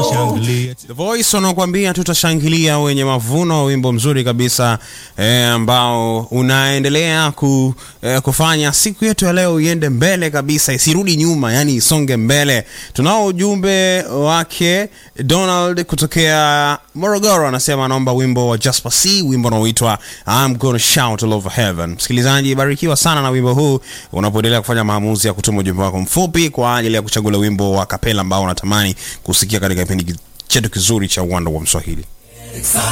tutashangilia. The Voice wanakuambia tutashangilia, wenye mavuno, wimbo mzuri kabisa eh, ambao unaendelea ku, eh, kufanya siku yetu ya leo iende mbele kabisa, isirudi nyuma, yani isonge mbele. Tunao ujumbe wake Donald kutokea Morogoro, anasema anaomba wimbo wa Jasper C, wimbo unaoitwa I'm gonna shout all over heaven. Msikilizaji, barikiwa sana na wimbo huu unapoendelea kufanya maamuzi ya kutuma ujumbe wako mfupi kwa ajili ya kuchagua wimbo wa kapela ambao unatamani kusikia katika kipindi chetu kizuri cha uwanda wa Mswahili.